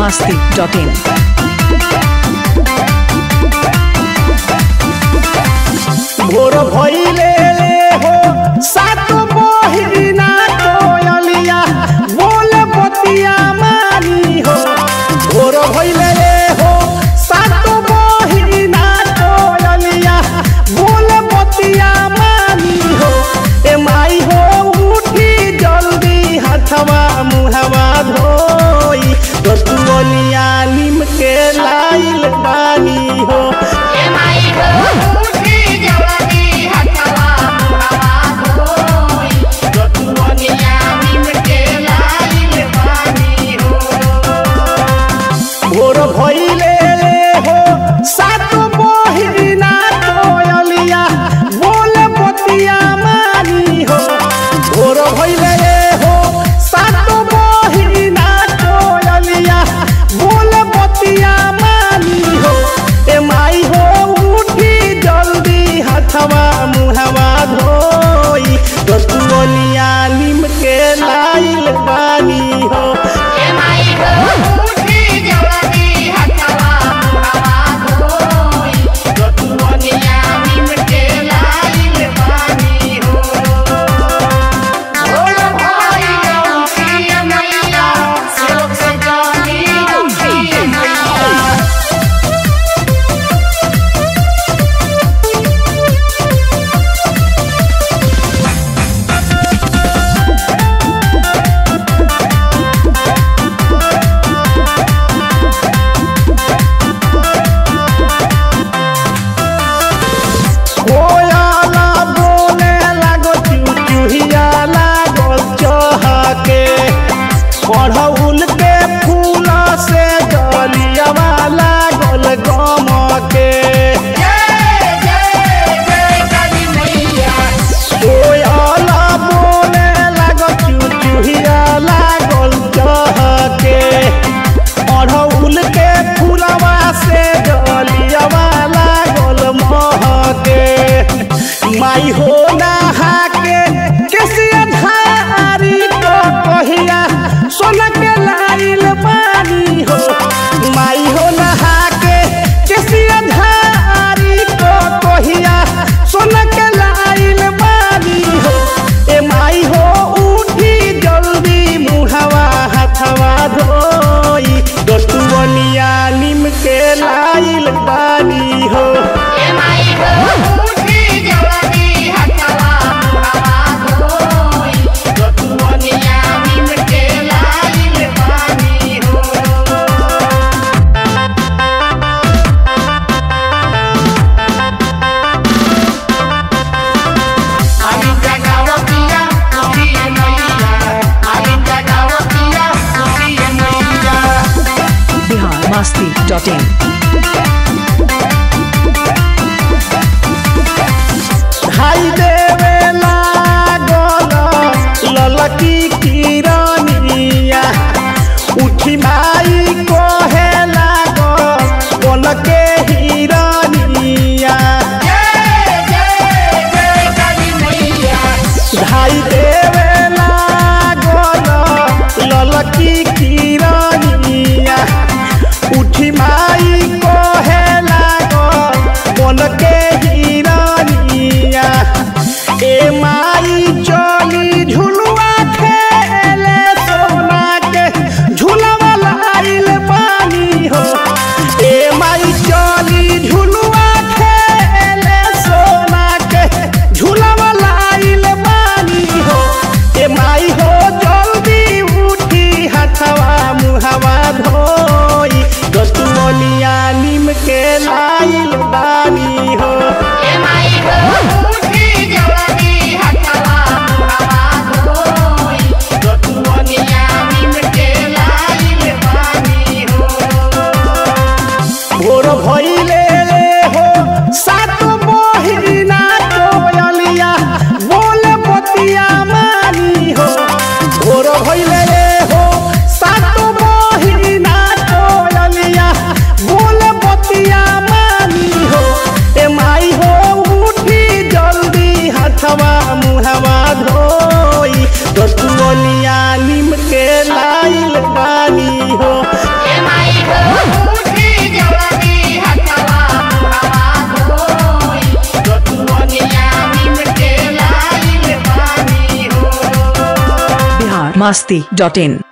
masti.in. भोर भइले हो सात बहिना कोयलिया बोल बतिया मानी हो भोर भइले हो सात बहिना कोयलिया बोल बतिया मानी हो ए माई हो उठी जल्दी हथवा मुहवा धोई दतुअनिया निम के लाइल बानी हो भोर भइले हो सात बहिना कोयलिया बोल बतिया मानी हो भोर भइले हो सात बहिना कोयलिया बोल बतिया मानी हो ए माई हो उठी जल्दी हथवा मुहवा धोई दतुअनिया निम के लाइल बानी हो कोयाला बोले लागो चुचुहिया लागो चहके पढ़ौल के फूल से डलियावा लागल गमके कोयाला बोले लागो चुचुहिया लागल चहके पढ़ौल के फूलवा से डलियावा लागल महके माई हो नहा के केसिया धारी को कहिया सोन के लाइल पानी हो माई हो नहा के केसिया धारी को कहिया सोन के लाइल पानी हो ए माई हो उठी जल्दी मुहवा हथवा धोई दतुअनिया निम के लाइल पानी हो Bihar masti.in. भाई देवे लागल ललकी किरनिया उठी माई कहे लागल बन के हिरनिया भाई देवे लागल ललकी किरनिया उठी माई कहे लागल बन के हिरनिया ए माई चली झुलुआ खेले सोना के झुलवा लाइल पानी हो ए माई चली झुलुआ खेले सोना के झुलवा लाइल पानी हो ए माई हो जल्दी उठी हथवा मुहवा धोई गतुअनिया निम के लाइल बानी हो भोर भइले हो सात बहिना कोयलिया बोल बतिया मानी हो भोर भइले हो सात बहिना कोयलिया बोल बतिया मानी masti.in